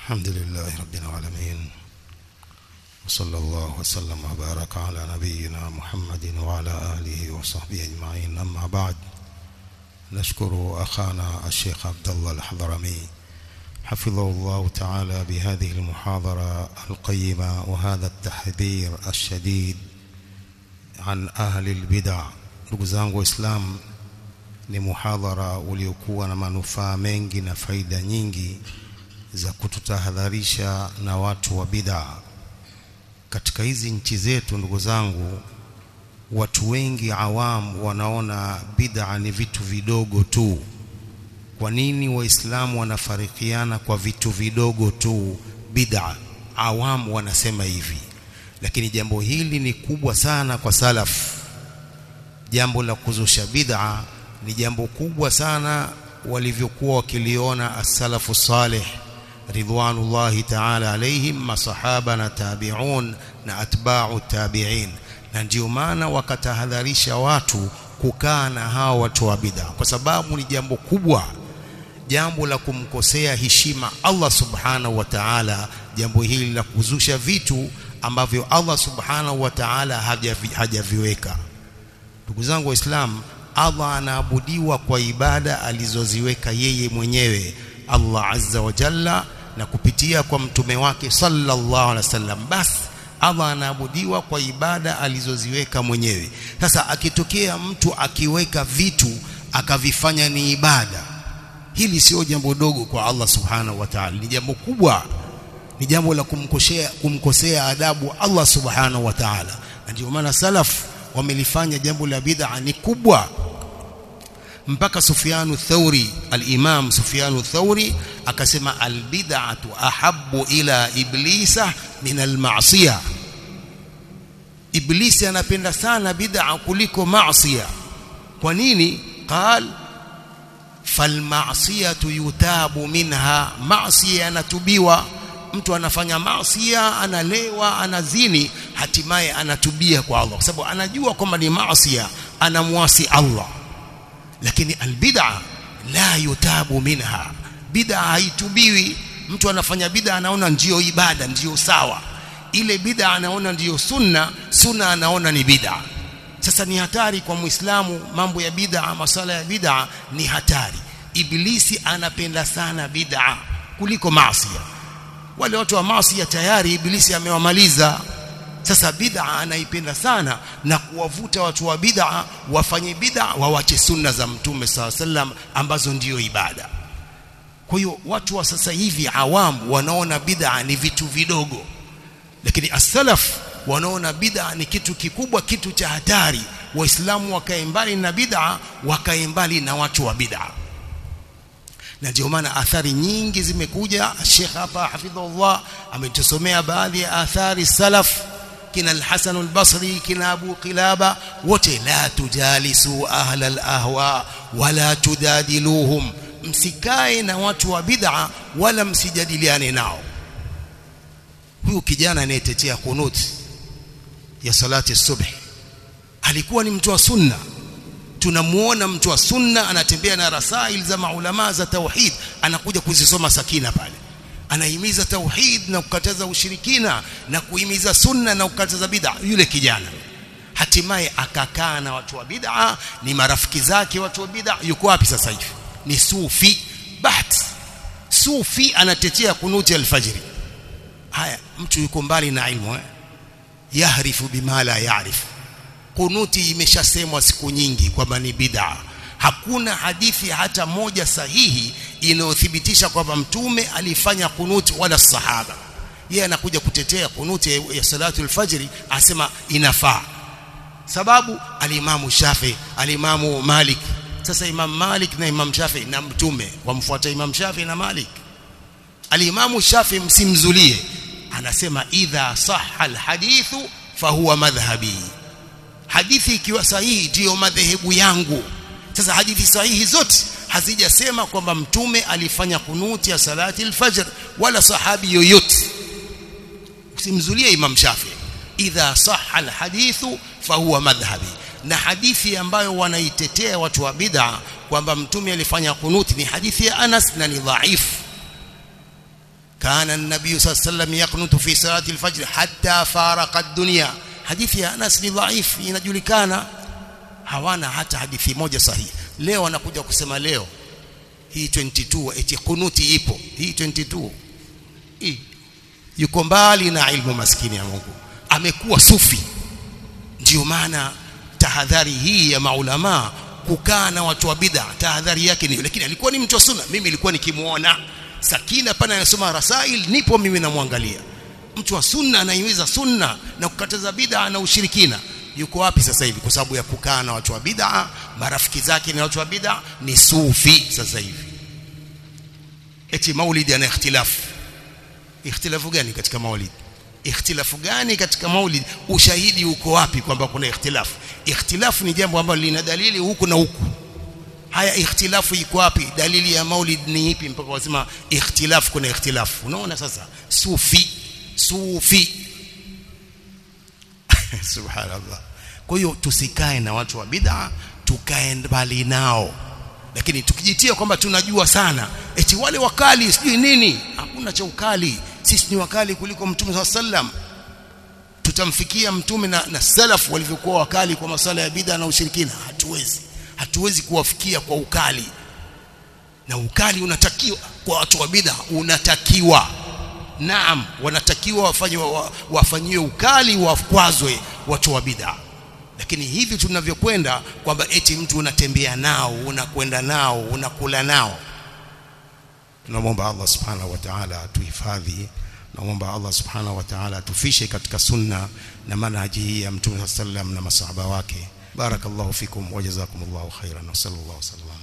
الحمد لله رب العالمين وصلى الله وسلم وبارك على نبينا محمد وعلى آله وصحبه أجمعين أما بعد نشكر أخانا الشيخ عبد الله الحضرمي حفظه الله تعالى بهذه المحاضرة القيمة وهذا التحذير الشديد عن أهل البدع ndugu zangu waislamu ni muhadhara uliokuwa na manufaa mengi na faida nyingi za kututahadharisha na watu wa bid'a katika hizi nchi zetu ndugu zangu watu wengi awam wanaona bid'a ni vitu vidogo tu kwa nini waislamu wanafarikiana kwa vitu vidogo tu bid'a awam wanasema hivi lakini jambo hili ni kubwa sana kwa salaf jambo la kuzusha bid'a ni jambo kubwa sana walivyokuwa wakiliona as-salafu salih ridwanullahi ta'ala alaihim masahaba na tabi'un na atba'u tabi'in na ndio maana wakatahadharisha watu kukaa na hao watu wa bid'a kwa sababu ni jambo kubwa jambo la kumkosea heshima Allah subhanahu wa ta'ala jambo hili la kuzusha vitu ambavyo Allah subhanahu wa ta'ala hajaviweka ndugu zangu waislamu Allah anaabudiwa kwa ibada alizoziweka yeye mwenyewe Allah azza wa jalla na kupitia kwa mtume wake sallallahu alaihi wasallam basi Allah anaabudiwa kwa ibada alizoziweka mwenyewe sasa akitokea mtu akiweka vitu akavifanya ni ibada hili sio jambo dogo kwa Allah subhanahu wa ta'ala ni jambo kubwa ni jambo la kumkosea kumkosea adabu Allah subhanahu wa ta'ala na ndio maana salaf wamelifanya jambo la bid'a ni kubwa mpaka Sufyanu Thauri al-Imam Sufyanu Thauri akasema al-bid'atu ahabbu ila iblisa min al-ma'siyah Iblisi anapenda sana bid'a kuliko maasiya kwa nini qal falma'siyatu yutabu minha maasiya anatubiwa mtu anafanya maasiya analewa anazini hatimaye anatubia kwa Allah kwa sababu anajua kwamba ni maasiya anamwasi Allah lakini albid'a la yutabu minha bid'a haitubiwi mtu anafanya bid'a anaona ndiyo ibada ndiyo sawa ile bid'a anaona ndiyo sunna sunna anaona ni bid'a sasa ni hatari kwa muislamu mambo ya bid'a masala ya bid'a ni hatari ibilisi anapenda sana bid'a kuliko maasi wale watu wa maasi tayari ibilisi amewamaliza sasa bid'a anaipenda sana na kuwavuta watu wa bid'a wafanye bid'a wawache sunna za mtume SAW ambazo ndiyo ibada kwa hiyo watu wa sasa hivi awamu wanaona bid'a ni vitu vidogo lakini as-salaf wanaona bid'a ni kitu kikubwa kitu cha hatari waislamu wakae mbali na bid'a wakae mbali na watu wa bid'a na ndio maana athari nyingi zimekuja Sheikh hapa hafidhullah ametusomea baadhi ya athari salaf kina al-Hasan al-Basri kina Abu Qilaba wote la tujalisu ahla al-ahwa wala tudadiluhum msikae na watu wa bid'a wala msijadiliane nao huyu kijana anayetetea kunut ya salati subhi alikuwa ni mtu wa sunna tunamuona mtu wa sunna anatembea na rasail za maulama za tauhid anakuja kuzisoma sakina pale anahimiza tauhid na kukataza ushirikina na kuhimiza sunna na kukataza bid'a yule kijana hatimaye akakaa na watu wa bid'a ni marafiki zake watu wa bid'a yuko wapi sasa hivi ni sufi baht sufi anatetea kunuti alfajiri haya mtu yuko mbali na ilmu eh? yahrifu bima la yaarifu kunuti imeshasemwa siku nyingi kwamba ni bid'a hakuna hadithi hata moja sahihi inayothibitisha kwamba mtume alifanya kunuti wala sahaba yeye anakuja kutetea kunuti ya salatu alfajri asema inafaa sababu alimamu Shafi alimamu Malik sasa imam Malik na imam Shafi na mtume wamfuata imam Shafi na Malik alimamu Shafi msimzulie anasema idha sahha alhadithu fahuwa madhhabi hadithi ikiwa sahihi ndiyo madhehebu yangu sasa hadithi sahihi zote hazijasema kwamba mtume alifanya kunuti ya salati alfajr wala sahabi yoyote usimzulie imam shafi idha sahha alhadithu fahuwa madhhabi na hadithi ambayo wanaitetea watu wa bid'a kwamba mtume alifanya kunuti ni hadithi ya Anas na ni dhaifu kana an-nabiy sallallahu alayhi wasallam yaqnutu fi salati al-fajr hatta faraqa ad-dunya hadithi ya Anas ni dhaif inajulikana hawana hata hadithi moja sahihi leo anakuja kusema leo hii 22 eti kunuti ipo hii 22 hii yuko mbali na ilmu maskini ya Mungu amekuwa sufi ndio maana tahadhari hii ya maulama kukaa na watu wa bid'a tahadhari yake ni lakini alikuwa ni mtu wa sunna mimi nilikuwa nikimuona sakina pana anasoma rasail nipo mimi namwangalia mtu wa sunna anaiweza sunna na kukataza bid'a na ushirikina yuko wapi sasa hivi kwa sababu ya kukaa na watu wa bid'a marafiki zake ni watu wa bid'a ni sufi sasa hivi eti maulidi ana ikhtilafu ikhtilafu gani katika maulidi ikhtilafu gani katika maulid ushahidi uko wapi kwamba kuna ikhtilafu ikhtilafu ni jambo ambalo lina dalili huku na huku haya ikhtilafu iko wapi dalili ya maulid ni ipi mpaka wasema ikhtilafu kuna ikhtilafu unaona sasa sufi sufi subhanallah kwa hiyo tusikae na watu wa bid'a tukae mbali nao lakini tukijitia kwamba tunajua sana eti wale wakali sijui nini hakuna cha ukali sisi ni wakali kuliko mtume wa sallam tutamfikia mtume na, na salaf walivyokuwa wakali kwa masala ya bid'a na ushirikina hatuwezi hatuwezi kuwafikia kwa ukali na ukali unatakiwa kwa watu wa bid'a unatakiwa naam wanatakiwa wafanywe wafanyiwe ukali wakwazwe watu wa bid'a lakini hivi tunavyokwenda kwamba eti mtu unatembea nao unakwenda nao unakula nao tunamwomba Allah subhanahu wa ta'ala atuhifadhi naomba Allah subhanahu wa ta'ala atufishe katika sunna na manhaji hii ya mtume sallam na masahaba wake barakallahu fikum wa jazakumullahu khairan wa sallallahu alaihi wasallam